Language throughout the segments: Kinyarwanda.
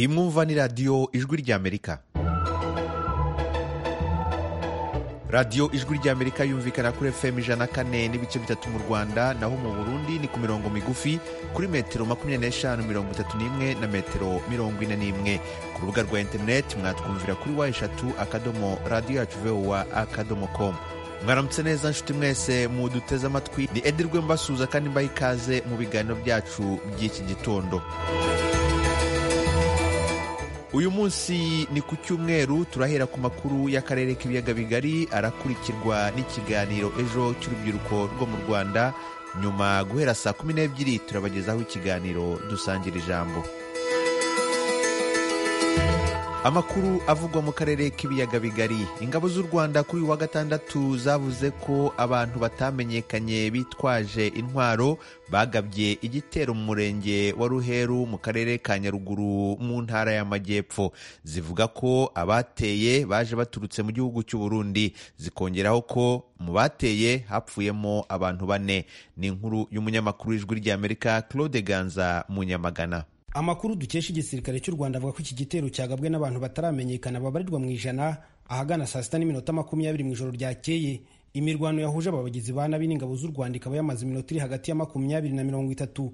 mwumva ni radiyo ijwi ry'amerika radiyo ijwi ry'amerika yumvikana kuri fm ijana kane n'ibice bitatu mu rwanda naho mu burundi ni ku mirongo migufi kuri metero makumyabiri n'eshanu mirongo itatu n'imwe na metero mirongo ine n'imwe ku rubuga rwa interineti mwatwumvira kuri wa eshatu akadomo radiyo yacu vowa akadomo komu mwaramutse neza nshuti mwese muduteze amatwi ni edi rwembasuza kandi mbaha ikaze mu biganiro byacu by'iki gitondo uyu munsi ni ku cyumweru turahera ku makuru y'akarere k'ibiyaga bigari arakurikirwa n'ikiganiro ejo cy'urubyiruko rwo mu rwanda nyuma guhera saa kumi n'ebyiri turabagezaho ikiganiro dusangira ijambo amakuru avugwa mu karere k'ibiyaga bigari ingabo z'u rwanda kuri uyu wa gatandatu zavuze ko abantu batamenyekanye bitwaje intwaro bagabye igitero mu murenge wa ruheru mu karere ka nyaruguru mu ntara y'amajyepfo zivuga ko abateye baje baturutse mu gihugu cy'u burundi zikongeraho ko mu bateye hapfuyemo abantu bane ni inkuru y'umunyamakuru w'ijwi ry'amerika claude ganza mu nyamagana amakuru dukesha igisirikare cy'u rwanda avuga ko iki gitero cyagabwe n'abantu bataramenyekana babarirwa mu ijana ahagana saa sita n'iminota makumyabiri mu ijoro ryakeye imirwano yahuje ababagizi ba nabi n'ingabo z'u rwanda ikaba yamaze iminota iri hagati ya makumyabiri na mirongo itatu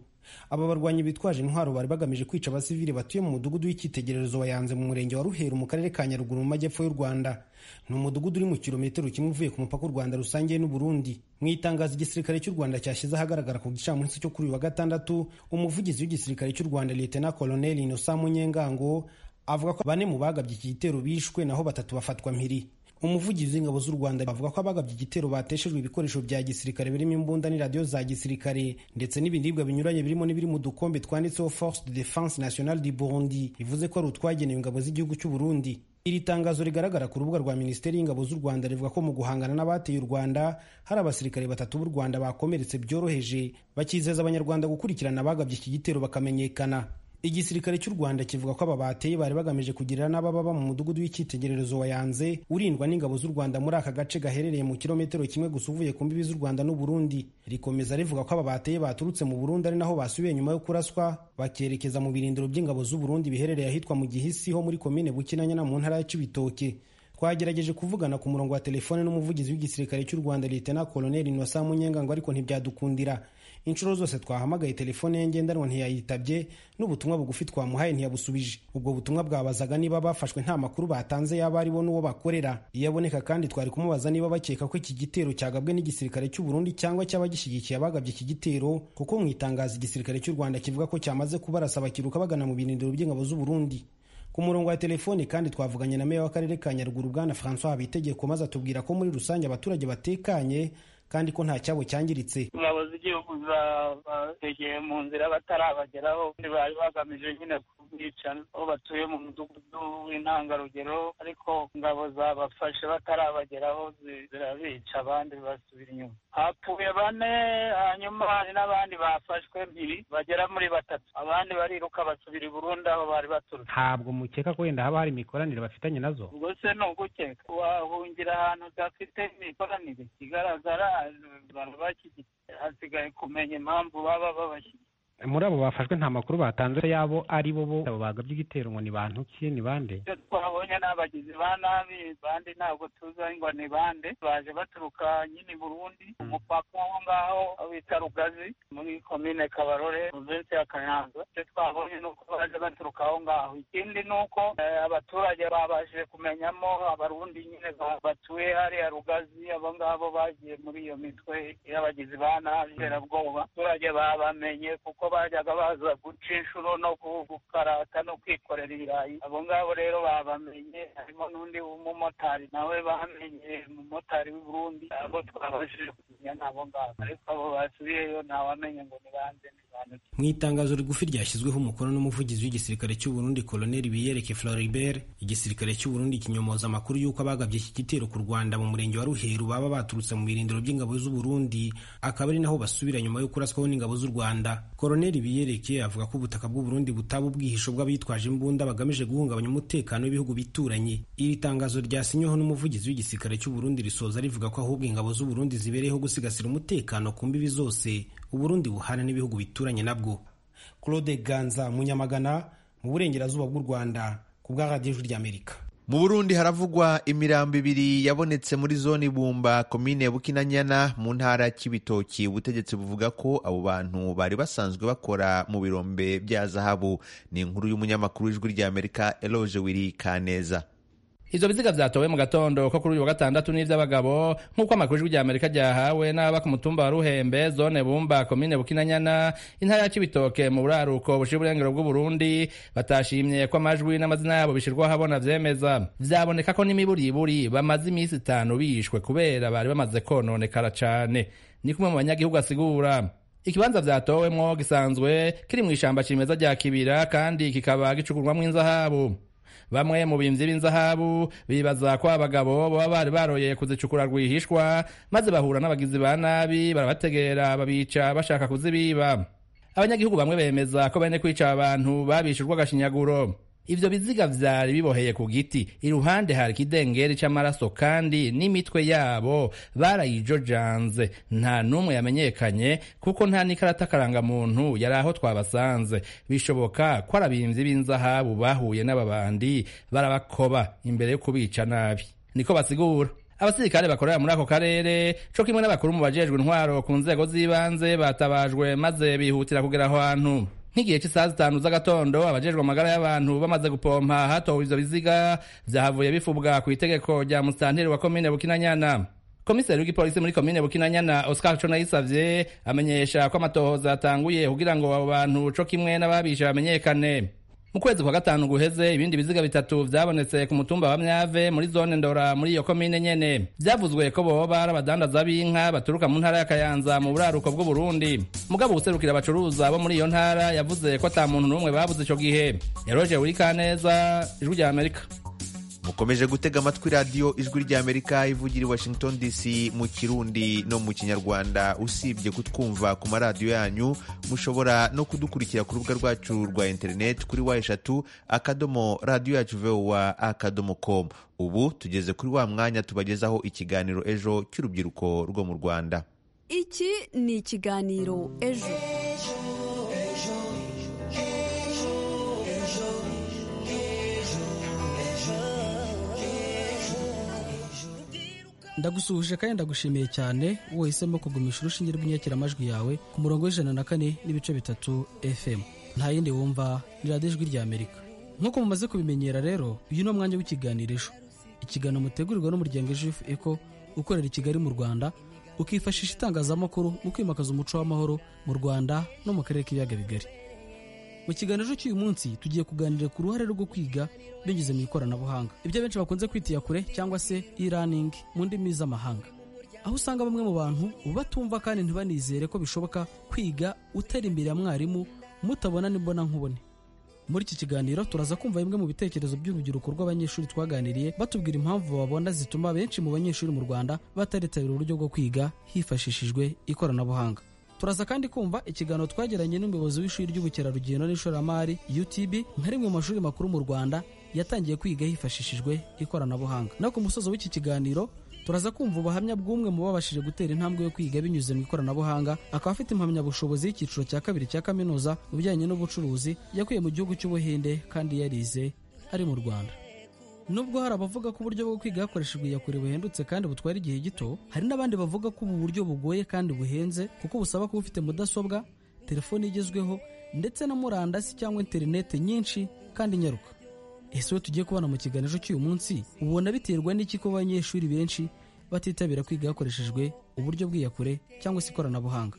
aba barwanyi bitwaje intwaro bari bagamije kwica abasivili batuye mu mudugudu w'icyitegererezo wayanze mu murenge wa ruheru mu karere ka nyaruguru mu majyepfo y'u rwanda ni umudugudu uri mu kilometero kimwe uvuye ku mupaka u rwanda rusangiye n'uburundi mu itangazo igisirikare cy'u rwanda cyashyize ahagaragara ku gicamunsi cyo kuri uyu wa gatandatu umuvugizi w'igisirikare cy'u rwanda liyetena koloneli inosa munyengango avuga ko bane mu bagabye iki gitero bishwe naho batatu bafatwa mpiri umuvugizi w'ingabo z'u rwanda bavuga ko abagabye igitero bateshejwe ibikoresho bya gisirikare birimo imbunda n'iradiyo za gisirikare ndetse n'ibiribwa binyuranye birimo n'ibiri mu dukombe twanditseho force de defense nationale du burundi bivuze ko ari utwagenewe ingabo z'igihugu cy'u burundi iri tangazo rigaragara ku rubuga rwa minisiteri y'ingabo z'u rwanda rivuga ko mu guhangana n'abateye u rwanda hari abasirikare batatu b'u rwanda bakomeretse byoroheje bakizeza abanyarwanda gukurikirana abagabye iki gitero bakamenyekana igisirikare cy'u rwanda kivuga ko aba bateye bari bagamije kugirira n'abababa mu mudugudu w'icyitegererezo wayanze urindwa n'ingabo z'u rwanda muri aka gace gaherereye mu kilometero kimwe gusa uvuye ku mbibi z'u rwanda n'uburundi rikomeza rivuga ko aba bateye baturutse mu burundi ari naho basubiye nyuma yo kuraswa bakerekeza mu birindiro by'ingabo z'u burundi biherereye ahitwa mu gihisi ho muri komine bukinanyana mu ntara ya cibitoke twagerageje kuvugana ku murongo wa telefone n'umuvugizi w'igisirikare cy'u rwanda liyetena koloneli inosa munyengango ariko ntibyadukundira inshuro zose twahamagaye telefone ye ngendanwa ntiyayitabye n'ubutumwa bugufi twamuhaye ntiyabusubije ubwo butumwa bwabazaga niba bafashwe nta makuru batanze yaba aribo n'uwo bakorera iyo aboneka kandi twari kumubaza niba bakeka ko iki gitero cyagabwe n'igisirikare cy'u Burundi cyangwa cy'abagishyigikiye abagabye iki gitero kuko mu itangazo igisirikare cy'u Rwanda kivuga ko cyamaze kubarasa bakiruka bagana mu birindiro by'ingabo z'u Burundi ku murongo wa telefoni kandi twavuganye na meya w'akarere ka Nyaruguru bwana François Habitegeko maze atubwira ko muri rusange abaturage batekanye kandi ko nta cyabo cyangiritse ingabo z'igihugu bategeye mu nzira batarabageraho bari bagamije nyine kubicana aho batuye mu mudugudu w'intangarugero ariko ingabo zabafashe batarabageraho zirabica abandi basubira inyuma hapfuye bane hanyuma hari n'abandi bafashwe mbiri bagera muri batatu abandi bariruka basubira i burundi aho bari baturutse ntabwo mukeka ko wenda haba hari imikoranire bafitanye nazo ubwo se ni ugukeka wahungira ahantu udafite imikoranire igaragara hasigaye kumenya impamvu baba babashyigikiye muri abo bafashwe nta makuru batanze yabo ari bo abo bagabye igitero ngo ni bantu ki ni bande ibyo twabonye ni abagizi ba nabi bande ntabwo tuzi ngo ni bande baje baturuka nyine burundi umupaka wo ngaho bita rugazi muri komine kabarore provinsi ya kayanza ibyo twabonye ni uko baje baturuka aho ngaho ikindi ni uko abaturage babashije kumenyamo abarundi nyine batuye hariya rugazi abo ngabo bagiye muri iyo mitwe y'abagizi ba nabi iterabwoba abaturage babamenye kuko bajyaga baza guca inshuro no gukarata no kwikorera ibirayi abo ngabo rero babamenye harimo n'undi w'umumotari nawe bamenye umumotari w'i Burundi abo twabashije kumenya n'abo ngabo ariko abo basubiyeyo ntawamenya ngo ni bande mu itangazo rigufi ryashyizweho umukono n'umuvugizi w'igisirikare cy'u Burundi koloneli Biyereke Floribert igisirikare cy'u Burundi kinyomoza amakuru y'uko abagabye iki gitero ku Rwanda mu murenge wa Ruheru baba baturutse mu birindiro by'ingabo z'u Burundi akaba ari naho basubira nyuma yo kuraswaho n'ingabo z'u Rwanda koloneli Biyereke avuga ko ubutaka bw'u Burundi butaba ubwihisho bw'abitwaje imbunda bagamije guhungabanya umutekano w'ibihugu bituranye iri tangazo ryasinyeho n'umuvugizi w'igisirikare cy'u Burundi risoza rivuga ko ahubwo ingabo z'u Burundi zibereyeho gusigasira umutekano ku mbibi zose uburundi buhana n'ibihugu bituranye nabwo claude ganza munyamagana mu burengerazuba bw'u rwanda ku bwa radiyo ijwi ry'amerika mu burundi haravugwa imirambo ibiri yabonetse muri zone ibumba komine bukinanyana mu ntara ya kibitoki ubutegetsi buvuga ko abo bantu bari basanzwe bakora mu birombe bya zahabu ni inkuru y'umunyamakuru w'ijwi ry'amerika eloge wiri kaneza Izo biziga vyatowe mu gatondo ko kuri uyu wa gatandatu n'ivy'abagabo nk'uko amakuru y'ijwi ry'Amerika ryahawe n'aba ku mutumba wa Ruhembe zone Bumba komine Bukinanyana intara ya Cibitoke mu buraruko bushira uburengero bw'u Burundi batashimye ko amajwi n'amazina yabo bishirwa habona vyemeza vyaboneka ko n'imiburiburi bamaze imisi itanu bishwe kubera bari bamaze kononekara cane ni kumwe mu banyagihugu asigura ikibanza vyatowemwo gisanzwe kiri mw'ishamba cimeza rya kibira kandi kikaba gicukurwamwo inzahabu bamwe mu bimvyi b'inzahabu bibaza ko abagabo baba bari baroye kuzicukura rwihishwa maze bahura n'abagizi ba nabi barabategera babica bashaka kuzibiba abanyagihugu bamwe bemeza ko bene kwica abantu babishijwe agashinyaguro ivyo biziga vyari biboheye ku giti iruhande hari ikidengeri c'amaraso kandi n'imitwe yabo barayijojanze nta n'umwe yamenyekanye kuko nta n'ikarata karangamuntu yari aho twabasanze bishoboka ko arabimvyi b'inzahabu bahuye n'aba bandi barabakoba imbere yo kubica nabi niko basigura abasirikare bakorera muri ako karere co kimwe n'abakuru mu bajejwe intwaro ku nzego z'ibanze batabajwe maze bihutira kugera aho hantu nk'igihe cy'isaha zitanu z'agatondo abajejwe amagara y'abantu bamaze gupompa hatowe ivyo biziga vyahavuye bifubwa ku itegeko rya musitanteri wa komine bukinanyana komiseri w'igipolisi muri komine bukinanyana oscar co nayisavye amenyesha ko amatohoza atanguye kugira ngo abo bantu co kimwe n'ababisha bamenyekane mu kwezi kwa gatanu guheze ibindi biziga bitatu vyabonetse ku mutumba wa myave muri zone ndora muri iyo komine nyene vyavuzwe ko boba ari abadandaza b'inka baturuka mu ntara ya kayanza mu buraruko bw'uburundi mugabo userukira abacuruza bo muri iyo ntara yavuze ko ata muntu n'umwe babuze ico gihe eroje wirikaneza ijwi rya amerika mukomeje gutega amatwi radiyo ijwi ry'amerika ivugira i washington dc mu kirundi no mu kinyarwanda usibye kutwumva ku maradiyo yanyu mushobora no kudukurikira ku rubuga rwacu rwa interineti kuri wa eshatu akadomo radiyo yacu vowa akadomo komu ubu tugeze kuri wa mwanya tubagezaho ikiganiro ejo cy'urubyiruko rwo mu rwanda iki ni ikiganiro ejo ndagusuhuje kandi ndagushimiye cyane wahisemo kugumisha urushinge rw'inyakiramajwi yawe ku murongo w'ijana na kane n'ibice bitatu fm nta yindi wumva ni radiyo ijwi rya amerika nk'uko mumaze kubimenyera rero uyu ni umwanya w'ikiganiro ejo ikiganiro mutegurirwa n'umuryango ejo eko ukorera i kigali mu rwanda ukifashisha itangazamakuru mu kwimakaza umuco w'amahoro mu rwanda no mu karere k'ibiyaga bigari mu kiganiro cy'uyu munsi tugiye kuganira ku ruhare rwo kwiga binyuze mu ikoranabuhanga ibyo benshi bakunze kwitiya kure cyangwa se e-learning mu ndimi z'amahanga aho usanga bamwe mu bantu batumva kandi ntibanizere ko bishoboka kwiga utari imbere ya mwarimu mutabona n'imbona nkubone muri iki kiganiro turaza kumva bimwe mu bitekerezo by'urubyiruko rw'abanyeshuri twaganiriye batubwira impamvu babona zituma benshi mu banyeshuri mu rwanda bataritabira uburyo bwo kwiga hifashishijwe ikoranabuhanga turaza kandi kumva ikiganiro twagiranye n'umuyobozi w'ishuri ry'ubukerarugendo n'ishoramari utb nka rimwe mu mashuri makuru mu rwanda yatangiye kwiga hifashishijwe ikoranabuhanga no ku musozo w'iki kiganiro turaza kumva ubuhamya bw'umwe mu babashije gutera intambwe yo kwiga binyuze mu ikoranabuhanga akaba afite impamyabushobozi y'icyiciro cya kabiri cya kaminuza mu bijyanye n'ubucuruzi yakuye mu gihugu cy'ubuhinde kandi yarize ari mu rwanda nubwo hari abavuga ko uburyo bwo kwiga hakoreshejwe iyakure buhendutse kandi butwara igihe gito hari n'abandi bavuga ko ubu buryo bugoye kandi buhenze kuko busaba kuba ufite mudasobwa telefone igezweho ndetse na murandasi cyangwa interinete nyinshi kandi nyaruka ese we tugiye kubona mu kiganiro cy'uyu munsi ubona biterwa n'iki ko abanyeshuri benshi batitabira kwiga hakoreshejwe uburyo bw'iyakure cyangwa se ikoranabuhanga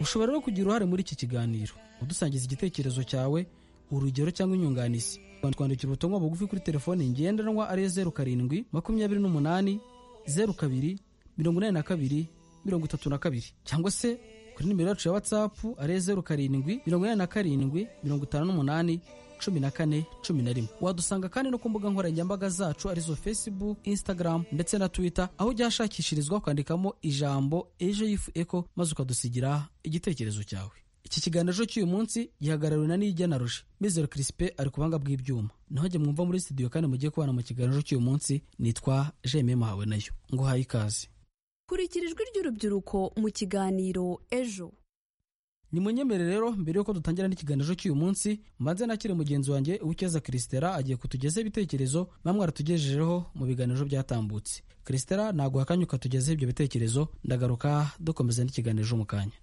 ushobora rero kugira uruhare muri iki kiganiro udusangiza igitekerezo cyawe urugero cyangwa inyunganizi twandikira ubutumwa bugufi kuri telefoni ngendanwa ariyo zeru karindwi makumyabiri n'umunani zeru kabiri mirongo inani na kabiri mirongo itatu na kabiri cyangwa se kuri nimero yacu ya watsapu ariyo zeru karindwi mirongo inani na karindwi mirongo itanu n'umunani cumi na kane cumi na rimwe wadusanga kandi no ku mbuga nkoranyambaga zacu arizo facebook instagram ndetse na twitter aho ujya hashakishirizwa ukandikamo ijambo ejo yifu eko maze ukadusigira igitekerezo cyawe iki kiganiro cy'uyu munsi gihagarariwe na nijya na ruji mizero kirisipe ari ku buhanga bw'ibyuma naho jye mwumva muri studio kandi mugiye kubana mu kiganiro cy'uyu munsi nitwa jeme muhawe nayo ngo uhaye ikaze kurikira ijwi ry'urubyiruko mu kiganiro ejo ni munyemere rero mbere y'uko dutangira n'ikiganiro cy'uyu munsi mbanze nakire mugenzi wanjye uwukeza kirisitera agiye kutugezaho ibitekerezo bamwe aratugejejeho mu biganiro byatambutse kirisitera naguha akanya ukatugezaho ibyo bitekerezo ndagaruka dukomeza n'ikiganiro mu kanya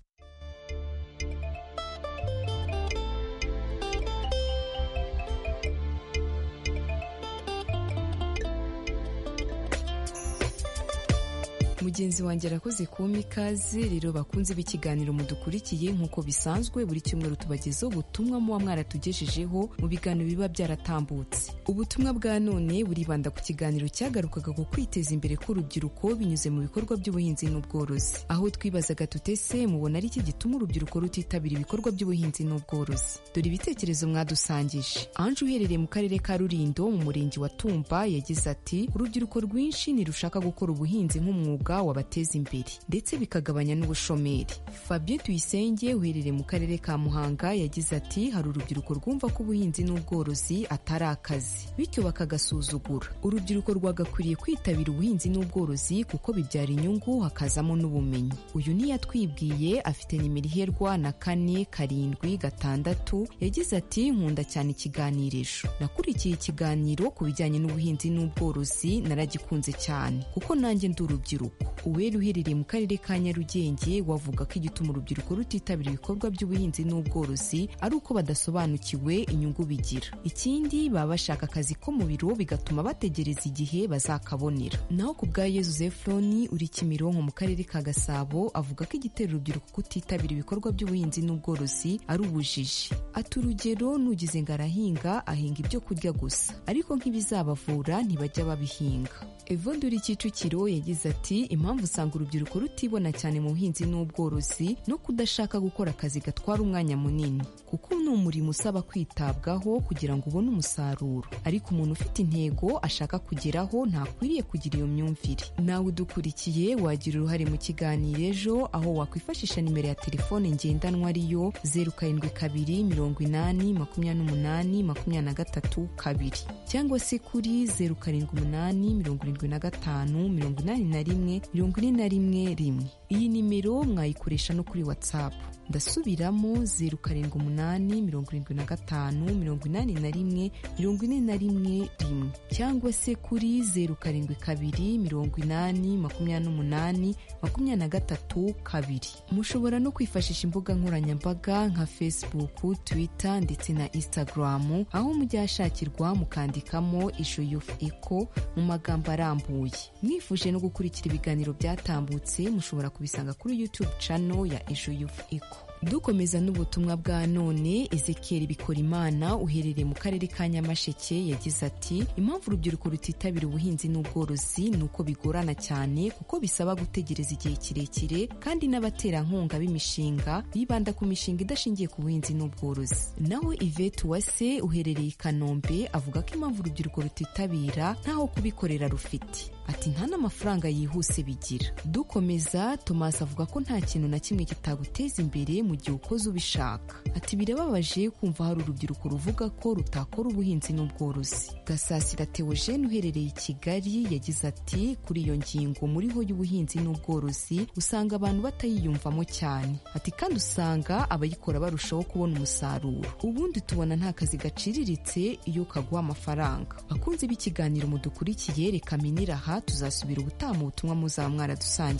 mugenzi wanjye arakoze kumpa ikaze rero bakunze b'ikiganiro mudukurikiye nk'uko bisanzwe buri cyumweru tubagezaho ubutumwa muba mwaratugejejeho mu biganiro biba byaratambutse ubutumwa bwa none buribanda ku kiganiro cyagarukaga ku kwiteza imbere k'urubyiruko binyuze mu bikorwa by'ubuhinzi n'ubworozi aho twibazaga tutese mubona ari iki gituma urubyiruko rutitabira ibikorwa by'ubuhinzi n'ubworozi dore ibitekerezo mwadusangije anje uherereye mu karere ka rurindo mu murenge wa tumba yagize ati urubyiruko rwinshi ntirushaka gukora ubuhinzi nk'umwuga umwuga wabateza imbere ndetse bikagabanya n'ubushomeri fabien tuyisenge uherereye mu karere ka muhanga yagize ati hari urubyiruko rwumva ko ubuhinzi n'ubworozi atari akazi bityo bakagasuzugura urubyiruko rwagakwiriye kwitabira ubuhinzi n'ubworozi kuko bibyara inyungu hakazamo n'ubumenyi uyu niyo atwibwiye afite nimero iherwa na kane karindwi gatandatu yagize ati nkunda cyane ikiganirijo nakurikiye ikiganiro ku bijyanye n'ubuhinzi n'ubworozi naragikunze cyane kuko nanjye ndi urubyiruko uwera uherereye mu karere ka nyarugenge wavuga ko igituma urubyiruko rutitabira ibikorwa by'ubuhinzi n'ubworozi ari uko badasobanukiwe inyungu bigira ikindi baba bashaka akazi ko mu biro bigatuma bategereza igihe bazakabonera naho ku bwa yezu zefuroni uri kimironko mu karere ka gasabo avuga ko igitera urubyiruko kutitabira ibikorwa by'ubuhinzi n'ubworozi ari ubujiji ati urugero nugize ngo arahinga ahinga ibyo kurya gusa ariko nk'ibizabavura ntibajya babihinga evonduri kicukiro yagize ati impamvu usanga urubyiruko rutibona cyane mu buhinzi n'ubworozi no kudashaka gukora akazi gatwara umwanya munini kuko ni umurimo usaba kwitabwaho kugira ngo ubone umusaruro ariko umuntu ufite intego ashaka kugeraho ntakwiriye kugira iyo myumvire nawe udukurikiye wagira uruhare mu kiganiro ejo aho wakwifashisha nimero ya telefone ngendanwa ariyo zeru karindwi kabiri mirongo inani makumyabiri n'umunani makumyabiri na gatatu kabiri cyangwa se kuri zeru karindwi umunani mirongo irindwi na gatanu mirongo inani na rimwe mirongo ine na rimwe rimwe iyi nimero mwayikoresha no kuri whatsapp ndasubiramo zeru karindwi umunani mirongo irindwi na gatanu mirongo inani na rimwe mirongo ine na rimwe rimwe cyangwa se kuri zeru karindwi kabiri mirongo inani makumyabiri n'umunani makumyabiri na gatatu kabiri mushobora no kwifashisha imbuga nkoranyambaga nka facebook twitter ndetse na instagram aho mujya hashakirwa mukandikamo isho yufu eko mu magambo arambuye mwifuje no gukurikira ibiganiro byatambutse mushobora kubisanga kuri YouTube channel ya Ejo Youth Eco. dukomeza n'ubutumwa bwa none ezekiyeri bikorimana uherereye mu karere ka nyamasheke yagize ati impamvu urubyiruko rutitabira ubuhinzi n'ubworozi ni uko bigorana cyane kuko bisaba gutegereza igihe kirekire kandi n'abaterankunga b'imishinga bibanda ku mishinga idashingiye ku buhinzi n'ubworozi nawe ivete uwase uherereye i kanombe avuga ko impamvu urubyiruko rutitabira ntaho kubikorera rufite ati nta n'amafaranga yihuse bigira dukomeza tomasi avuga ko nta kintu na kimwe kitaguteza imbere mu gihe ukoze ubishaka ati birababaje kumva hari urubyiruko ruvuga ko rutakora ubuhinzi n'ubworozi gasasira teogene uherereye i kigali yagize ati kuri iyo ngingo muriho y'ubuhinzi n'ubworozi usanga abantu batayiyumvamo cyane ati kandi usanga abayikora barushaho kubona umusaruro ubundi tubona nta kazi gaciriritse iyo kaguha amafaranga bakunze b'ikiganiro mudukurikiye reka minira aha tuzasubira ubutaha mu butumwa muzaba mwaradusangije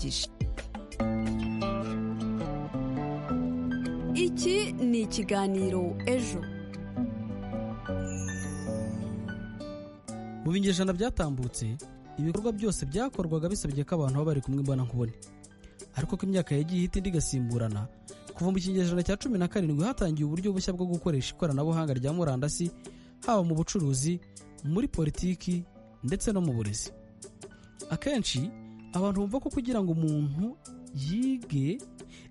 iki ni ikiganiro ejo mu binyejana byatambutse ibikorwa byose byakorwaga bisabye ko abantu baba bari kumwe mbona nkubone ariko ko imyaka yagiye ihita indi igasimburana kuva mu kinyejana cya cumi na karindwi hatangiye uburyo bushya bwo gukoresha ikoranabuhanga rya murandasi haba mu bucuruzi muri politiki ndetse no mu burezi akenshi abantu bumva ko kugira ngo umuntu yige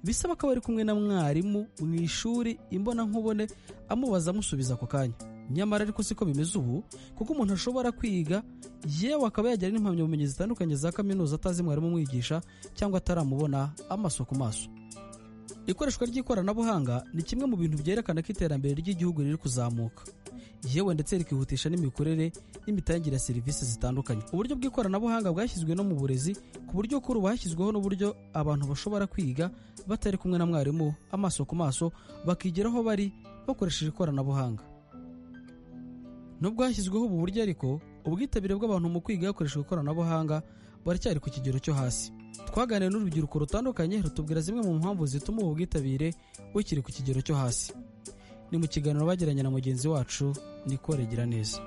bisaba ko ari kumwe na mwarimu mu ishuri imbonankubone amubaza amusubiza ako kanya nyamara ariko siko bimeze ubu kuko umuntu ashobora kwiga yewe akaba yagira n'impamyabumenyi zitandukanye za kaminuza atazi mwarimu umwigisha cyangwa ataramubona amaso ku maso ikoreshwa ry'ikoranabuhanga ni kimwe mu bintu byerekana ko iterambere ry'igihugu riri kuzamuka yewe ndetse rikihutisha n'imikorere n'imitangire ya serivisi zitandukanye uburyo bw'ikoranabuhanga bwashyizwe no mu burezi ku buryo kuri ubu hashyizweho n'uburyo abantu bashobora kwiga batari kumwe na mwarimu amaso ku maso bakigira aho bari bakoresheje ikoranabuhanga nubwo hashyizweho ubu buryo ariko ubwitabire bw'abantu mu kwiga hakoreshejwe ikoranabuhanga buracyari ku kigero cyo hasi twaganiriye n'urubyiruko rutandukanye rutubwira zimwe mu mpamvu zituma ubu bwitabire bukiri ku kigero cyo hasi ni mu kiganiro bagiranye na mugenzi wacu Nicole Giraneza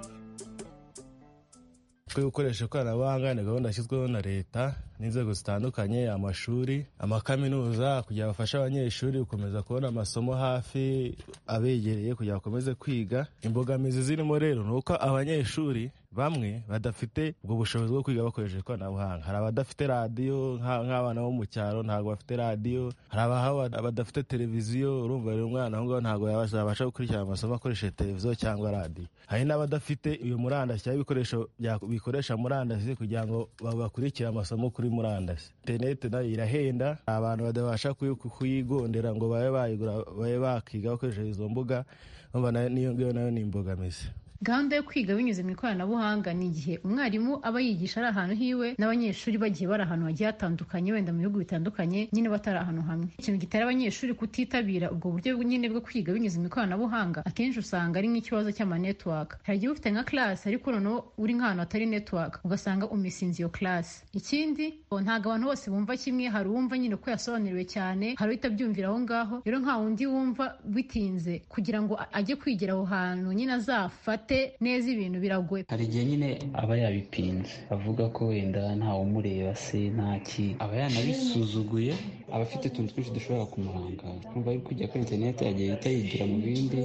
twe gukoresha ikoranabuhanga ni gahunda yashyizweho na leta n'inzego zitandukanye amashuri amakaminuza kugira bafashe abanyeshuri gukomeza kubona amasomo hafi abegereye kugira bakomeze kwiga imbogamizi zirimo rero ni uko abanyeshuri bamwe badafite ubwo bushobozi bwo kwiga bakoresheje ikoranabuhanga hari abadafite radiyo nka- nk'abana bo mu cyaro ntabwo bafite radiyo hari abaho badafite televiziyo urumva rero umwana aho ngaho ntabwo yabasha yabasha gukurikirana amasomo akoresheje televiziyo cyangwa radiyo hari n'abadafite iyo murandasi cyangwa ibikoresho bya- bikoresha murandasi kugira ngo ba- bakurikire amasomo kuri murandasi interineti nayo irahenda hari abantu badabasha kuyi- kuyigondera ngo babe bayigura babe bakiga bakoresheje izo mbuga urumva nayo- n'iyo ngiyo nayo ni imbogamizi gahunda yo kwiga binyuze mu ikoranabuhanga ni igihe umwarimu aba yigisha ari ahantu hiwe n'abanyeshuri bagiye bari ahantu hagiye hatandukanye wenda mu bihugu bitandukanye nyine batari ahantu hamwe ikintu gitera abanyeshuri kutitabira ubwo buryo nyine bwo kwiga binyuze mu ikoranabuhanga akenshi usanga ari nk'ikibazo cy'amanetiwaka hari igihe uba ufite nka class ariko noneho uri nk'ahantu hatari network ugasanga umisinze iyo class ikindi ngo ntabwo abantu bose bumva kimwe hari uwumva nyine ko yasobanuriwe cyane hari utabyumvira aho ngaho rero nta wundi wumva bitinze kugira ngo a- ajye kwigira aho hantu nyine azafate neza ibintu biragoye hari igihe nyine aba yabipinze avuga ko wenda ntawumureba se ntaki aba yanabisuzuguye aba afite utuntu twinshi dushobora kumurangaza kumva ari kujya kuri interineti agenda yigira mu bindi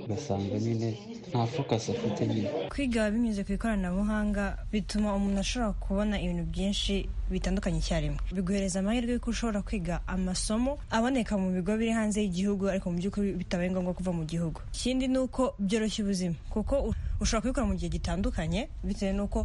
ugasanga nyine nta fokasi afite nyine kwiga binyuze ku ikoranabuhanga bituma umuntu ashobora kubona ibintu byinshi bitandukanye icyarimwe biguhereza amahirwe y'uko ushobora kwiga amasomo aboneka mu bigo biri hanze y'igihugu ariko mu by'ukuri bitabaye ngombwa kuva mu gihugu ikindi ni uko byoroshya ubuzima kuko u- ushobora kubikora mu gihe gitandukanye bitewe n'uko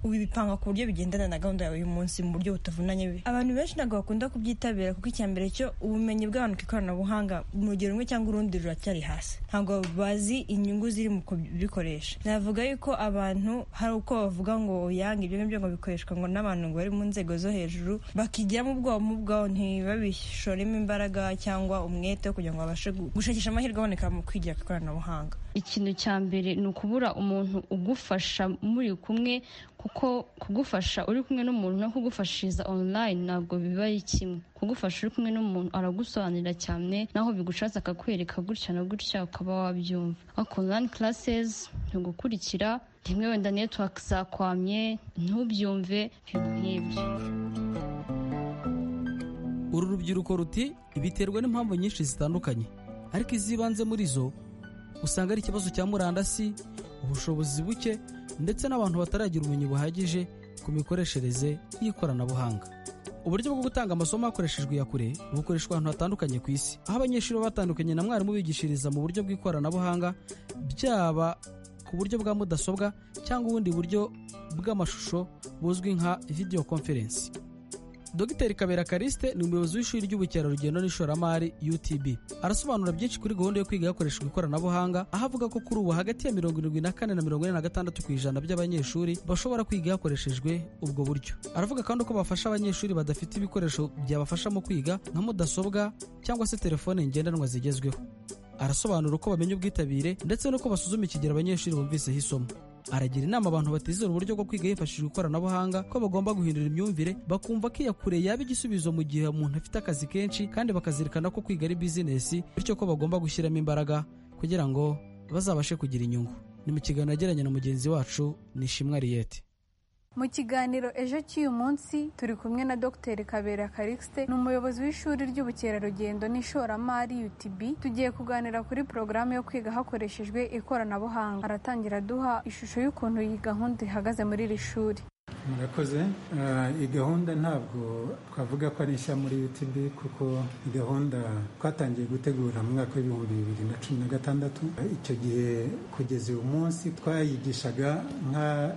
ubipanga ku buryo bigendana na gahunda yawe y'uyu munsi mu buryo butavunanye abantu benshi ntabwo bakunda kubyitabira kuko icya mbere cyo ubumenyi bw'abantu ku ikoranabuhanga mu rugero rumwe cyangwa urundi ruracyari hasi ntabwo bazi inyungu ziri mu kubikoresha navuga yuko abantu hari uko bavuga ngo yanga ibyo ngibyo ngo bikoreshwa ngo n'abantu ngo bari mu nzego zo hejuru bakigiramo ubwoba mu bwabo ntibabishoremo imbaraga cyangwa umwete wo kugira ngo babashe gu- gushakisha amahirwe aboneka mu kwigira ku ikoranabuhanga ikintu cya mbere ni ukubura umuntu ugufasha muri kumwe kuko kugufasha uri kumwe n'umuntu no kugufashiriza online ntabwo biba ari kimwe kugufasha uri kumwe n'umuntu aragusobanurira cyane naho bigushatse akakwereka gutya na gutya ukaba wabyumva ariko online classes ntigukurikira rimwe wenda network zakwamye ntubyumve ibintu nk'ibyo uru rubyiruko ruti biterwa n'impamvu nyinshi zitandukanye ariko izibanze muri zo usanga ari ikibazo cya murandasi ubushobozi buke ndetse n'abantu bataragira ubumenyi buhagije ku mikoreshereze y'ikoranabuhanga uburyo bwo gutanga amasomo hakoreshejwe iya kure bukoreshwa ahantu hatandukanye ku isi aho abanyeshuri baba batandukanye na mwarimu bigishiriza mu buryo bw'ikoranabuhanga byaba ku buryo bwa mudasobwa cyangwa ubundi buryo bw'amashusho buzwi nka video conference Dr Kabera Kariste ni umuyobozi w'ishuri ry'ubukerarugendo n'ishoramari UTB. Arasobanura byinshi kuri gahunda yo kwiga hakoreshejwe ikoranabuhanga, aho avuga ko kuri ubu hagati ya mirongo irindwi na kane na mirongo ine na gatandatu ku ijana by'abanyeshuri bashobora kwiga hakoreshejwe ubwo buryo. Aravuga kandi ko bafasha abanyeshuri badafite ibikoresho byabafasha mu kwiga nka mudasobwa cyangwa se telefone ngendanwa zigezweho. Arasobanura uko bamenya ubwitabire ndetse n'uko basuzuma ikigero abanyeshuri bumviseho isomo. aragira inama abantu batizera uburyo bwo kwiga hifashishijwe ikoranabuhanga ko bagomba guhindura imyumvire bakumva ko iya kure yaba igisubizo mu gihe umuntu afite akazi kenshi kandi bakazirikana ko kwiga ari bizinesi bityo ko bagomba gushyiramo imbaraga kugira ngo bazabashe kugira inyungu ni mu kiganiro yagiranye na mugenzi wacu nishimwe ariyete mu kiganiro ejo cy'uyu munsi turi kumwe na dr kabera karixte ni umuyobozi w'ishuri ry'ubukerarugendo n'ishoramari utb tugiye kuganira kuri porogaramu yo kwiga hakoreshejwe ikoranabuhanga aratangira aduha ishusho y'ukuntu iyi gahunda ihagaze muri iri shuri murakoze iyi gahunda ntabwo twavuga ko ari nshya muri utb kuko gahunda twatangiye gutegura mu mwaka w'ibihumbi bibiri na cumi na gatandatu icyo gihe kugeza uyu munsi twayigishaga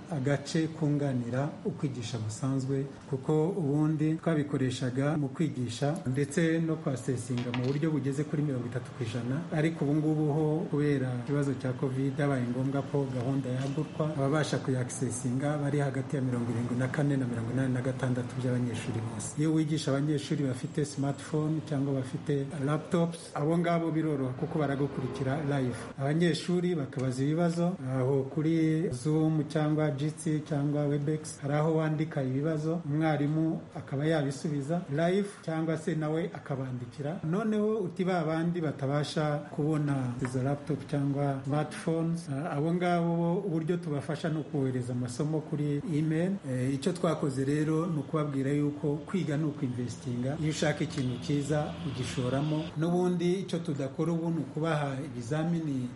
nk'agace kunganira ukwigisha gusanzwe kuko ubundi twabikoreshaga mu kwigisha ndetse no kwasesinga mu buryo bugeze kuri mirongo itatu ku ijana ariko ubu ngubu ho kubera ikibazo cya covid byabaye ngombwa ko gahunda yagurwa ababasha kuyakisesinga bari hagati ya mirongo irindwi na kane na mirongo inani na gatandatu by'abanyeshuri bose iyo wigisha abanyeshuri bafite smartphone cyangwa bafite laptops abo ngabo biroroha kuko baragukurikira live abanyeshuri bakabaza ibibazo aho kuri zoom cyangwa jitsi cyangwa webex hari aho wandika ibibazo umwarimu akaba yabisubiza live cyangwa se nawe akabandikira noneho uti ba bandi batabasha kubona izo laptop cyangwa smartphones abo ngabo uburyo tubafasha ni ukubohereza amasomo kuri email icyo twakoze rero ni ukubabwira yuko kwiga ni ukwinvesitinga iyo ushaka ikintu cyiza ugishoramo n'ubundi icyo tudakora ubu ni ukubaha ibizamini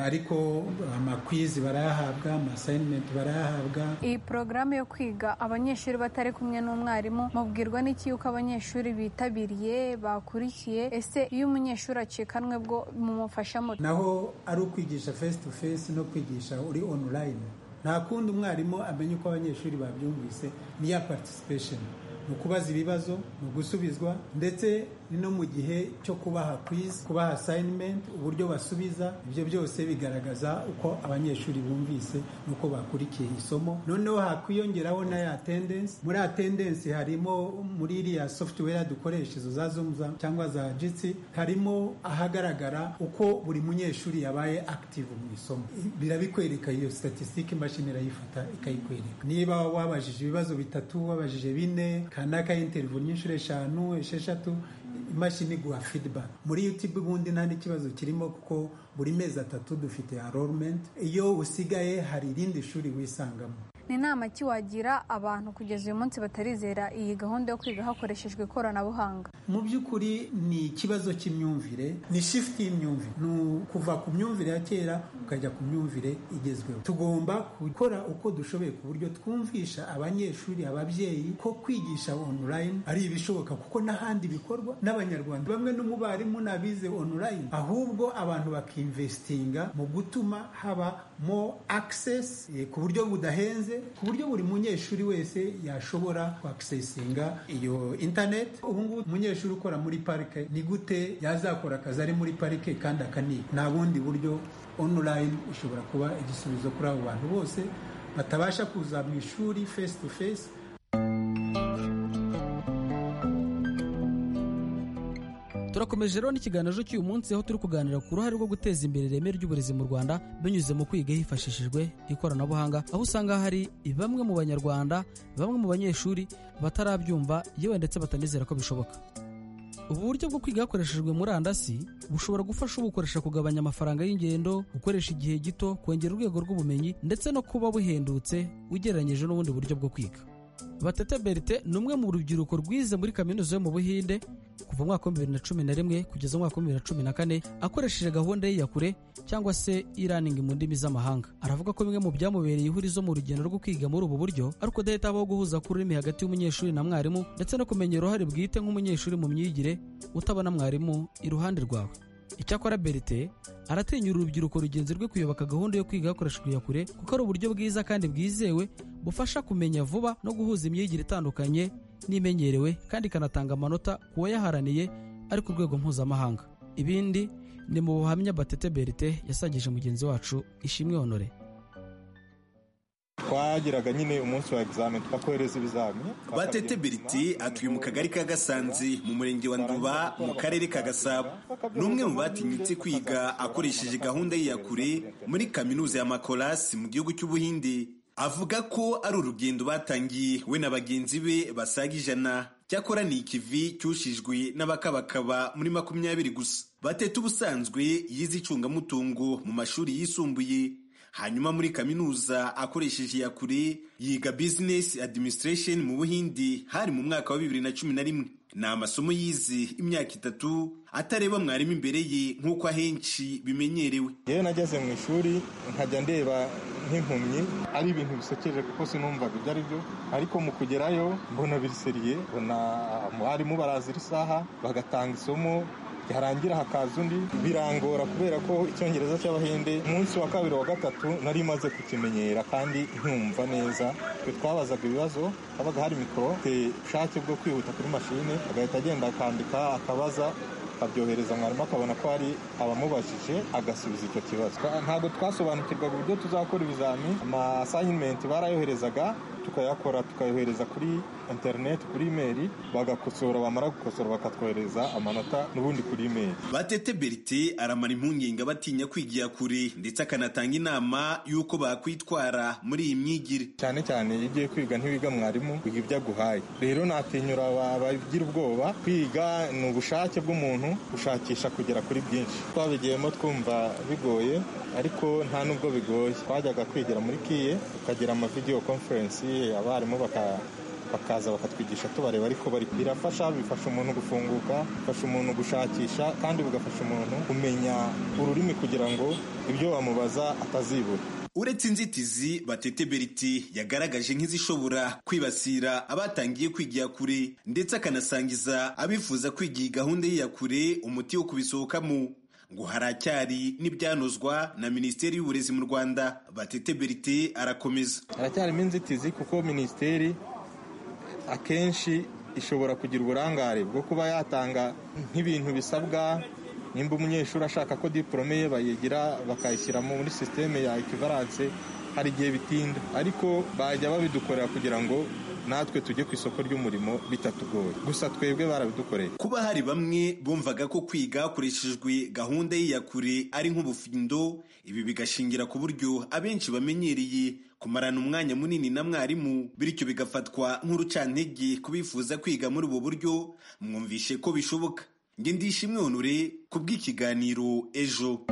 ariko amakwizi barayahabwa amasayinimenti barayahabwa iyi porogaramu yo kwiga abanyeshuri batari kumwe n'umwarimu mubwirwa n'iki yuko abanyeshuri bitabiriye bakurikiye ese iyo umunyeshuri acikanwe bwo mumufashamo naho ari ukwigisha face to face no kwigisha uri online nta kundi umwarimu amenya uko abanyeshuri babyumvise niya participation ni ukubaza ibibazo ni ugusubizwa ndetse ni no mu gihe cyo kubaha kwizi kubaha sayinimenti uburyo basubiza ibyo byose bigaragaza uko abanyeshuri bumvise n'uko bakurikiye isomo noneho hakwiyongeraho na ya tendensi muri ya tendensi harimo muri iriya sofutuwere dukoresha izo za zumza cyangwa za jitsi harimo ahagaragara uko buri munyeshuri yabaye akitivu mu isomo birabikwereka iyo statisitike imashini irayifata ikayikwereka niba wabajije ibibazo bitatu wabajije bine kanaka interivu n'inshuro eshanu esheshatu imashini iguha feedback muri youtube ubundi nta n'ikibazo kirimo kuko buri mezi atatu dufite enrollment iyo usigaye hari irindi shuri wisangamo ni inama ki wagira abantu kugeza uyu munsi batarizera iyi gahunda yo kwiga hakoreshejwe ikoranabuhanga mu by'ukuri ni ikibazo cy'imyumvire ni shifuti y'imyumvire ni ukuva ku myumvire ya kera ukajya ku myumvire igezweho tugomba gukora uko dushoboye ku buryo twumvisha abanyeshuri ababyeyi ko kwigisha online ari ibishoboka kuko n'ahandi bikorwa n'abanyarwanda bamwe n'umubarimu n'abize online ahubwo abantu bakimvesitinga mu gutuma haba mo access ku buryo budahenze ku buryo buri munyeshuri wese yashobora kwakisesinga iyo intaneti ubu ngubu umunyeshuri ukora muri parike ni gute yazakora akazi ari muri parike kandi akaniga nta bundi buryo online ushobora kuba igisubizo kuri abo bantu bose batabasha kuza mu ishuri face to face turakomeje rero n'ikiganiro cy'uyu munsi aho turi kuganira ku ruhare rwo guteza imbere ireme ry'uburezi mu rwanda binyuze mu kwiga hifashishijwe ikoranabuhanga aho usanga hari bamwe mu banyarwanda bamwe mu banyeshuri batarabyumva yewe ndetse batanizera ko bishoboka ubu buryo bwo kwiga hakoreshejwe murandasi bushobora gufasha ubukoresha kugabanya amafaranga y'ingendo gukoresha igihe gito kongera urwego rw'ubumenyi ndetse no kuba buhendutse ugereranyije n'ubundi buryo bwo kwiga batete berite ni umwe mu rubyiruko rwize muri kaminuza yo mu buhinde kuva umwaka wa bibiri na cumi na rimwe kugeza umwaka wa bibiri na cumi na kane akoresheje gahunda ye ya kure cyangwa se e-learning mu ndimi z'amahanga aravuga ko bimwe mu byamubereye ihurizo mu rugendo rwo kwiga muri ubu buryo ariko udahita habaho guhuza k'ururimi hagati y'umunyeshuri na mwarimu ndetse no kumenya uruhare bwite nk'umunyeshuri mu myigire utabona mwarimu iruhande rwawe icyakora berite aratinyura urubyiruko rugenzi rwe kuyoboka gahunda yo kwiga hakoreshejwe iya kure kuko ari uburyo bwiza kandi bwizewe bufasha kumenya vuba no guhuza imyigire itandukanye n'imenyerewe kandi ikanatanga amanota ku wayaharaniye ari ku rwego mpuzamahanga ibindi ni mu buhamya batete berite yasangije mugenzi wacu ishimwe honore twageraga nyine umunsi wa egizamini twakohereza ibizamini batete berite atuye mu kagari ka gasanzi mu murenge wa nduba mu karere ka gasabo ni umwe mu batinyutse kwiga akoresheje gahunda ye ya kure muri kaminuza ya makorasi mu gihugu cy'ubuhinde avuga ko ari urugendo batangiye we na bagenzi be basaga ijana cyakora ni ikivi cyushijwe n'abakabakaba muri makumyabiri gusa batete ubusanzwe yize icungamutungo mu mashuri yisumbuye hanyuma muri kaminuza akoresheje iya kure yiga bizinesi adiminisitiresheni mu buhindi hari mu mwaka wa bibiri na cumi na rimwe ni amasomo yize imyaka itatu atareba mwarimu imbere ye nk'uko ahenshi bimenyerewe yewe nageze mu ishuri nkajya ndeba nk'impumyi ari ibintu bisekeje kuko sinumvaga ibyo ari byo ariko mu kugerayo mbona biriseriye mbona abarimu baraza isaha bagatanga isomo yarangira hakaza undi birangora kubera ko icyongereza cy'abahinde umunsi wa kabiri wa gatatu nari maze kukimenyera kandi nkumva neza twe twabazaga ibibazo habaga hari mikoro ubushake bwo kwihuta kuri mashine agahita agenda akandika akabaza akabyohereza mwarimu akabona ko hari abamubajije agasubiza icyo kibazo ntabwo twasobanukirwaga uburyo tuzakora ibizami amasayinimenti barayoherezaga tukayakora tukayohereza kuri interineti kuri imeri bagakosora bamara gukosora bakatwohereza amanota n'ubundi kuri imeri batete berite aramara impungenge batinya kwigira kure ndetse akanatanga inama y'uko bakwitwara muri iyi myigire cyane cyane iyo ugiye kwiga ntiwiga mwarimu wiga ibyo aguhaye rero natinyura abagira ubwoba kwiga ni ubushake bw'umuntu gushakisha kugera kuri byinshi twabigiyemo twumva bigoye ariko nta nubwo bigoye twajyaga kwigira muri kiye tukagira amavidewo konferensi abarimu bakaza bakatwigisha tubareba ariko bari birafasha bifasha umuntu gufunguka bifasha umuntu gushakisha kandi bigafasha umuntu kumenya ururimi kugira ngo ibyo bamubaza atazibura uretse inzitizi batete beriti yagaragaje nk'izishobora kwibasira abatangiye kwigira kure ndetse akanasangiza abifuza kwigira gahunda y'iyakure umuti wo kubisohokamo ngo haracyari n'ibyanozwa na minisiteri y'uburezi mu rwanda batete berite arakomeza haracyarimo inzitizi kuko minisiteri akenshi ishobora kugira uburangare bwo kuba yatanga nk'ibintu bisabwa nimba umunyeshuri ashaka ko diporome ye bayigira bakayishyira muri sisiteme ya ekivaranse hari igihe bitinda ariko bajya babidukorera kugira ngo natwe tujye ku isoko ry'umurimo bitatugoye gusa twebwe barabidukoreye kuba hari bamwe bumvaga ko kwiga hakoreshejwe gahunda y'iyakure ari nk'ubufindo ibi bigashingira ku buryo abenshi bamenyereye kumarana umwanya munini na mwarimu bityo bigafatwa nk'urucantege ku bifuza kwiga muri ubu buryo mwumvishe ko bishoboka nge ndishimwe honore ku bw'ikiganiro ejo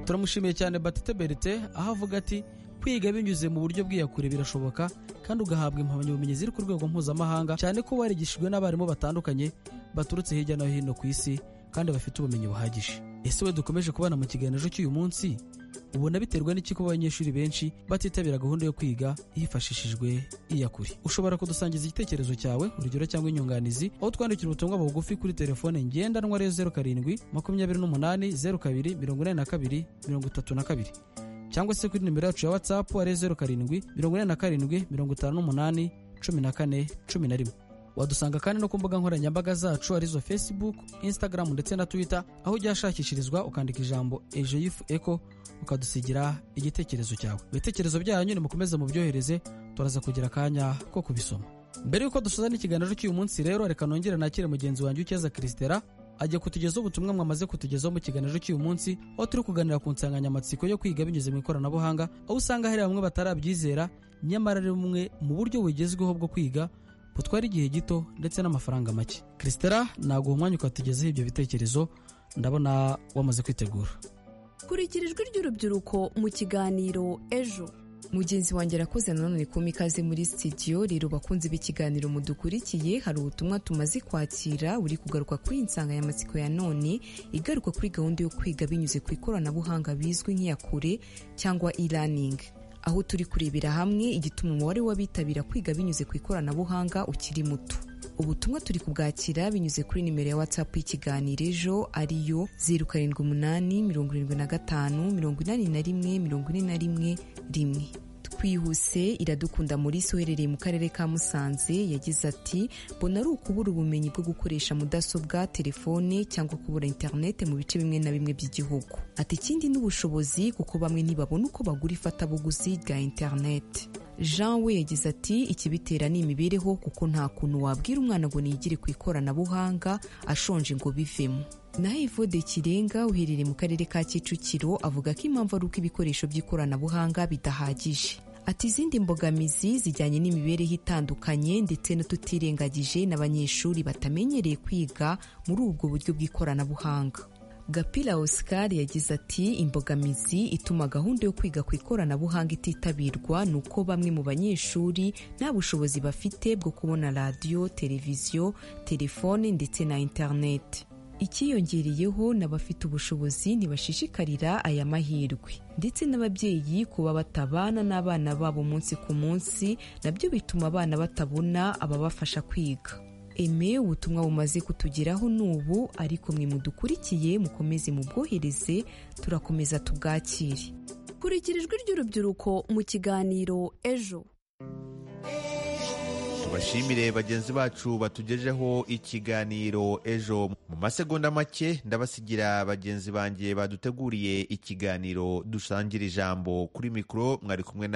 turamushimiye cyane batete berite aho avuga ati kwiga binyuze mu buryo bw'iyakure birashoboka kandi ugahabwa impamyabumenyi ziri ku rwego mpuzamahanga cyane ko warigishijwe n'abarimu batandukanye baturutse hirya no hino ku isi kandi bafite ubumenyi buhagije ese we dukomeje kubana mu kiganiro cy'uyu munsi ubona biterwa n'iki kuba abanyeshuri benshi batitabira gahunda yo kwiga hifashishijwe iyakure ushobora kudusangiza igitekerezo cyawe urugero cyangwa inyunganizi aho twandikira ubutumwa bugufi kuri telefone ngendanwa ariyo zeru karindwi makumyabiri n'umunani zeru kabiri mirongo inani na kabiri mirongo itatu na kabiri cyangwa se kuri nimero yacu ya watsapu ariyo zeru karindwi mirongo inani na karindwi mirongo itanu n'umunani cumi na kane cumi na rimwe wadusanga kandi no ku mbuga nkoranyambaga zacu arizo facebook instagram ndetse na twitter aho ujya hashakishirizwa ukandika ijambo ejo yifu eko ukadusigira igitekerezo cyawe ibitekerezo byanyu nimukomeze mubyohereze turaza kugira akanya ko kubisoma mbere y'uko dusoza n'ikiganiro cy'uyu munsi rero reka nongere nakire mugenzi wanjye ukeza kirisitera ajya kutugezaho ubutumwa mwamaze kutugezaho mu kiganiro cy'uyu munsi aho turi kuganira ku nsanganyamatsiko yo kwiga binyuze mu ikoranabuhanga aho usanga hari bamwe batarabyizera nyamara ari bumwe mu buryo bugezweho bwo kwiga butwara igihe gito ndetse n'amafaranga make kirisitera ntabwo uwo mwanya ukatugezaho ibyo bitekerezo ndabona wamaze kwitegura kurikira ijwi ry'urubyiruko mu kiganiro ejo mugenzi wanjye arakoze nanone kuma ikaze muri sitidiyo rero bakunze b'ikiganiro mudukurikiye hari ubutumwa tumaze kwakira buri kugaruka kuri insanganyamatsiko ya none igaruka kuri gahunda yo kwiga binyuze ku ikoranabuhanga bizwi nk'iyakure cyangwa e-learning aho turi kurebera hamwe igituma umubare w'abitabira kwiga binyuze ku ikoranabuhanga ukiri muto ubutumwa turi kubwakira binyuze kuri nimero ya watsapu y'ikiganiro ejo ariyo zeru karindwi umunani mirongo irindwi na gatanu mirongo inani na rimwe mirongo ine na rimwe rimwe twihuse iradukunda muri uherereye mu karere ka musanze yagize ati mbona ari ukubura ubumenyi bwo gukoresha mudasobwa telefone cyangwa kubura interinete mu bice bimwe na bimwe by'igihugu ati ikindi ni ubushobozi kuko bamwe ntibabona uko bagura ifatabuguzi rya interinete jean we yagize ati ikibitera ni imibereho kuko nta kuntu wabwira umwana ngo nigire ku ikoranabuhanga ashonje ngo bivemo naho ivode kirenga uherereye mu karere ka kicukiro avuga ko impamvu ari uko ibikoresho by'ikoranabuhanga bidahagije ati izindi mbogamizi zijyanye n'imibereho itandukanye ndetse n'ututirengagije n'abanyeshuri batamenyereye kwiga muri ubwo buryo bw'ikoranabuhanga gapira oscar yagize ati imbogamizi ituma gahunda yo kwiga ku ikoranabuhanga ititabirwa ni uko bamwe mu banyeshuri nta bushobozi bafite bwo kubona radiyo televiziyo telefone ndetse na interineti icyiyongereyeho n'abafite ubushobozi ntibashishikarira aya mahirwe ndetse n'ababyeyi kuba batabana n'abana babo umunsi ku munsi nabyo bituma abana batabona ababafasha kwiga eme ubutumwa bumaze kutugeraho n'ubu ariko mwe mudukurikiye mukomeze mubwohereze turakomeza tubwakire kurikira ijwi ry'urubyiruko mu kiganiro ejo tubashimire bagenzi bacu batugejeho ikiganiro ejo mu masegonda make ndabasigira bagenzi banjye baduteguriye ikiganiro dusangira ijambo kuri mikoro mwari kumwe na